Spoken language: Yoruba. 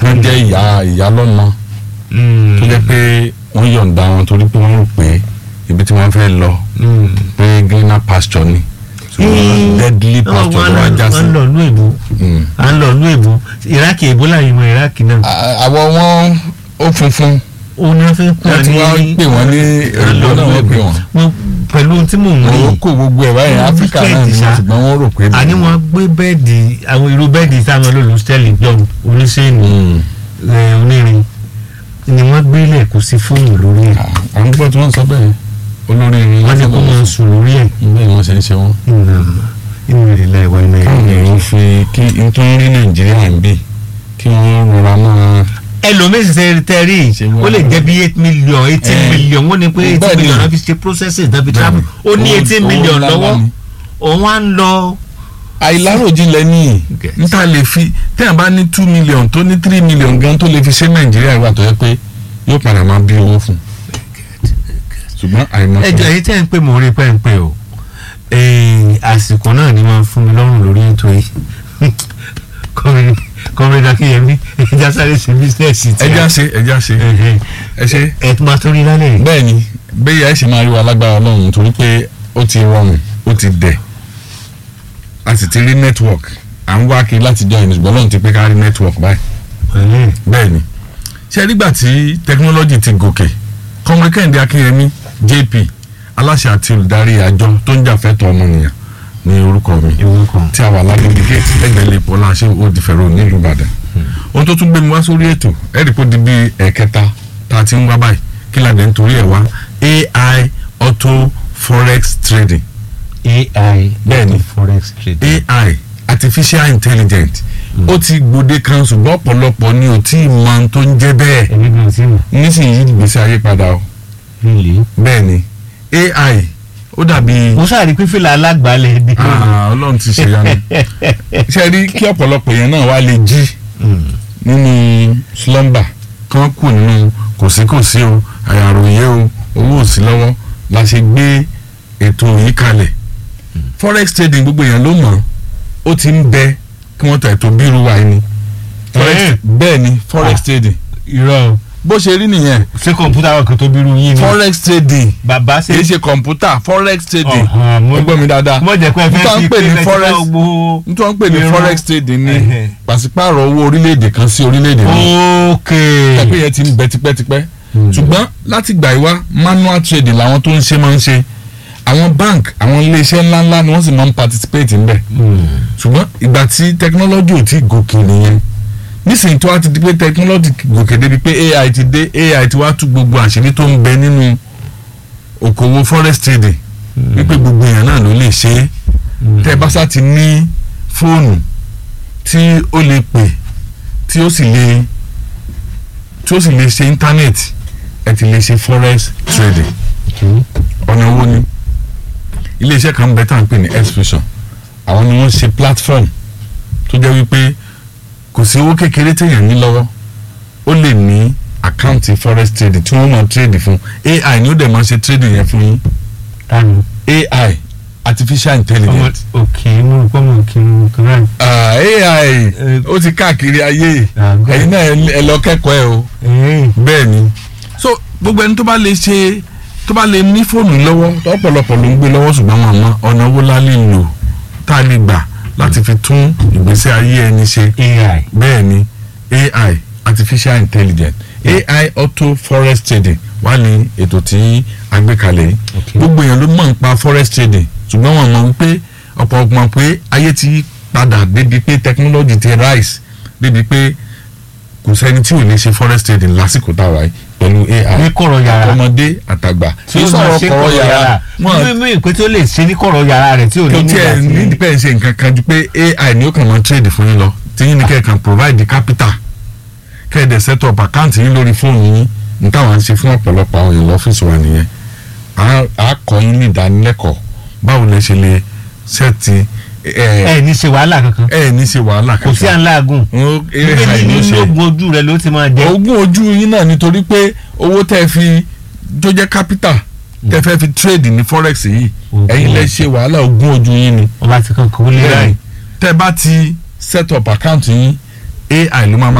kán jẹ́ ìyá ìyá lọ́nà tó jẹ́ pé wọ́n yọ̀ǹda wọn torí pé wọ́n rò pé ibi tí wọ́n fẹ́ lọ pé greener pasture ni ṣùgbọ́n deadly pasture ló wá já sí. wọ́n lọ nú èbó Mm. à ń lọ nú èbó iraki èbó láyé mọ iraki náà À- àwọ̀ wọn ó funfun òun ni wọ́n fi ń pè wọ́n ti wá pè wọ́n ní èlò náà wọ́n pè wọ́n. wọ́n pẹ̀lú ohun tí mò ń rí wọ́n kó gbogbo ẹ̀ báyìí Wọ́n áfíríkà náà ni different wọ́n ṣá. ṣùgbọ́n wọ́n rò pé. àní wọ́n gbé bẹ́ẹ̀dì àwọn irú bẹ́ẹ̀dì táwọn olóòlù stẹ́ẹ̀lì jọ oníṣẹ́ẹ̀nì Mm. ẹ̀, onírin ni wọ́n gbélé kò sí fóònù lórí ẹ̀ à ń gbọ́ tí wọ́n sọ bẹ́ẹ̀ olórí irin wọ́n ní kó máa sùn lórí ẹ̀ bẹ́ẹ̀ ni wọ́n ṣe ń ṣe wọ́n. inú rẹ̀ láì wá iná káwọn ẹ̀. èèyàn fi kí n tó ń rí nàìjíríà ń bì kí wọ́n rọra máa. ẹlòmíín ṣe tẹ́rì Ṣé wọ́n- ó lè jẹ́ bí eight million eighteen Eh, million wọ́n ní pé eighteen bẹ́ẹ̀ ni. million náà fi ṣe processing náà fi travel ó ní Owó- eighteen owó million ńlá lọ́wọ́ ńlá ni. òun á ń lọ àìláròjinlẹ̀ ní Get. níta lè fi téèyàn bá ní two million tó ní three million gan tó lè fi ṣe nàìjíríà ìwà tó yẹ pé yóò padà máa bí owó fún ṣùgbọ́n àìmọ̀ ẹjọ́ èyí tẹ́ ń pè mọ́ orí pẹ́ǹpẹ́ o Eh, àsìkò náà ni wọ́n fún mi lọ́rùn lórí ètò yìí kọ́mẹ́rẹ́ akínyẹmí ẹja sáré sí bísíǹsì tí ẹja ṣe ẹja ṣe ẹ ṣe. ẹ tún máa tó rí lálẹ́ yìí. bẹ́ẹ̀ ni bẹ́ẹ̀ ẹ sì máa rí wa lágbára ọlọ́run torí pé ó ti rọrùn ó ti dẹ̀ a sì ti rí network à ń wá kiri láti jọ ìnìṣùgbọ́n ọlọ́run ti pé ká rí network báyìí Pẹ̀lẹ́. bẹ́ẹ̀ ni ṣe nígbà tí technology ti gòkè kọ́mọ kẹ́hìndé akínyẹmí jp aláṣẹ àti olùdarí àjọ tó ń jà fẹ́tọ̀ ọmọnìyàn ní orúkọ mi ìwé kan. tí a wà lágbègbè gate lẹ́gbẹ̀ẹ́ lè pọ̀ láṣẹ òdìfẹ̀rọ̀ nílùú ìbàdàn ohun tó tún gbé mi wá sórí ètò ẹ̀rí kó di bí ẹ̀kẹta tá a ti ń wá báyìí kí ládé nítorí ẹ̀ wá ai auto forex trading ai Bẹ́ẹ̀ ni. forex trade. ai artificial intelligence ó ti gbòde kan ṣùgbọ́n ọ̀pọ̀lọpọ̀ ni ò tí ì mọ ohun tó ń jẹ́ bẹ́ẹ̀ ẹ̀mí bí o ti mọ̀ nísìnyí ìgbésí ayé padà o líle. bẹ́ẹ̀ ni ai ó dàbí mo sáré pé fìlà alágbàálẹ̀ ni. Ah, ọlọ́run ti ṣe yanu ṣe rí kí ọ̀pọ̀lọpọ̀ yẹn náà wá lè jí nínú slumber kán kù nínú kòsíkòsí o àyàròyé o owó òsì lọ́wọ́ la ṣe gbé ètò yìí kalẹ̀ forex trading gbogbo èèyàn ló mọ̀ ó ti ń bẹ kí wọ́n ta ètò bírú wa yìí ni forex Eh. bẹ́ẹ̀ ni forex Ah. trading irọ́ o. bó ṣe rí nìyẹn ṣé kọ̀ǹpútà wà kó tó bírú yín ni. forex trading bàbá ṣe. kì í ṣe kọ̀ǹpútà forex trading Ọ̀hán, mo- ẹ gbọ́ mi dáadáa mo jẹ́ pé ẹ nítorí fẹ́ wọ́n fi ń pè ní pé ẹ ti forex bá gbogbo. nítorí wọ́n ń pè ní Irọ́. forex trading ní Ẹhẹ́. pàṣípààrọ̀ owó orílẹ̀-èdè kan sí orílẹ̀-èdè míì ok. pẹ́pẹ́ yẹn ti ń bẹ tipẹ́tipẹ́ ṣùgbọ́n láti gbà ìwá manual trading làwọn tó ń ṣe máa ń ṣe àwọn bank àwọn iléeṣẹ́ ńláńlá ni wọ́n sì máa ń participate ńbẹ̀ ṣùgbọ́n ìgbà tí technology ò tí gòkè nìyẹn nísìnyí tó wá ti di pé technology gòkè débi pé ai ti dé ai ti wá tú gbogbo àṣírí tó ń bẹ nínú òkòwò forex trading wípé gbogbo èèyàn náà ló lè ṣe é tẹ́ bá sá ti ní fóònù tí ó lè pè tí ó sì lè tí ó sì lè ṣe íńtánẹ́ẹ̀tì ẹ ti lè ṣe forex trading ọ̀nà owó ni iléeṣẹ́ kan bẹ tá à ń pè ní expression àwọn ni wọ́n ṣe platform tó jẹ́ wípé kò sí owó kékeré téèyàn ní lọ́wọ́ ó lè ní àkáǹtì forex trading tí wọ́n máa trade fún ai ni ó dẹ̀ máa ṣe trading yẹn fún yín tanu. ai artificial ọmọ intelligence òkè mo rò pé mo kì í kí n ah, ai ó ti káàkiri ayé Àgọ́. ẹ̀yin náà ẹ lọ kẹ́kọ̀ọ́ ẹ o rà. bẹ́ẹ̀ ni so gbogbo ẹni tó bá lè ṣe tó bá lè ní fóònù lọ́wọ́ ọ̀pọ̀lọpọ̀ ló ń gbé lọ́wọ́ ṣùgbọ́n wọn àmọ́ ọ̀nà owó la lè lò tá a lè gbà láti fi tún ìgbésí ayé ẹni ṣe ai. bẹ́ẹ̀ ni ai artificial intelligence ai auto forest trading wà ní ètò tí a gbé kalẹ̀ yìí Okay. gbogbo èèyàn ló mọ̀ nípa forest trading ṣùgbọ́n wọn mọ̀ wípé ọ̀pọ̀ ọ̀pọ̀ pé ayé ti padà débi pé technology ti rise débi pé kò sẹ́ni tí ò lè ṣe forest trading lásìkò táwa yìí pẹ̀lú ai ní kọ̀rọ̀ yàrá. ọmọdé àtàgbà tí ó máa ṣe kọ̀rọ̀ yàrá. wọn mímú ìpè tó lè ṣe ní kọ̀rọ̀ yàrá rẹ̀ tí ò ní kò nígbà tiẹ̀ tí- ní depend ṣe nǹkan kan ju pé ai ni ó kàn máa trade fún yín lọ tí yín ni kẹ́ ẹ̀ kan provide the capital kẹ́ ẹ̀ dẹ̀ set up account yín lórí fóònù yín ní táwọn ń ṣe fún ọ̀pọ̀lọpọ̀ àwọn èèyàn lọ́fíìsì wa nìyẹn à á kọ́ yín ní ìdánilẹ́kọ̀ọ́ báwo lẹ ṣe lè sẹ́ẹ̀tì ẹ̀ ẹ ní ṣe wàhálà kankan. ẹ̀ ní ṣe wàhálà kò sí à ń láàgùn. Ó- níbi AI ni ó nínú ṣe ogun ojú rẹ ló ti máa jẹ. ogún ojú yín náà nítorí pé owó tẹ́ ẹ fi tó jẹ́ capital tẹ́ fẹ́ fi trade ní forex yìí Ogún ẹ̀yin lẹ ojú. ṣe wàhálà ogún ojú yín ni ọba ti kan kò lè ráì. tẹ́ bá ti set up account yín ai ló máa ma